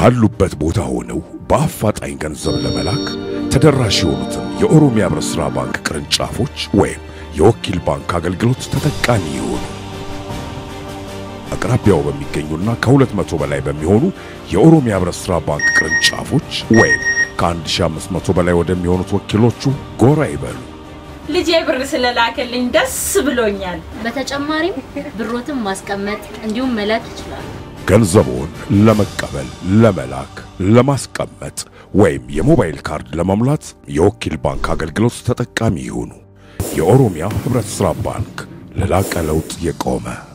ካሉበት ቦታ ሆነው በአፋጣኝ ገንዘብ ለመላክ ተደራሽ የሆኑትን የኦሮሚያ ህብረት ሥራ ባንክ ቅርንጫፎች ወይም የወኪል ባንክ አገልግሎት ተጠቃሚ ይሆኑ። አቅራቢያው በሚገኙና ከሁለት መቶ በላይ በሚሆኑ የኦሮሚያ ህብረት ሥራ ባንክ ቅርንጫፎች ወይም ከ1500 በላይ ወደሚሆኑት ወኪሎቹ ጎራ ይበሉ። ልጄ ብር ስለላከልኝ ደስ ብሎኛል። በተጨማሪም ብሮትን ማስቀመጥ እንዲሁም መላክ ይችላሉ። ገንዘቡን ለመቀበል፣ ለመላክ፣ ለማስቀመጥ ወይም የሞባይል ካርድ ለመሙላት የወኪል ባንክ አገልግሎት ተጠቃሚ ይሁኑ። የኦሮሚያ ህብረት ሥራ ባንክ ለላቀ ለውጥ የቆመ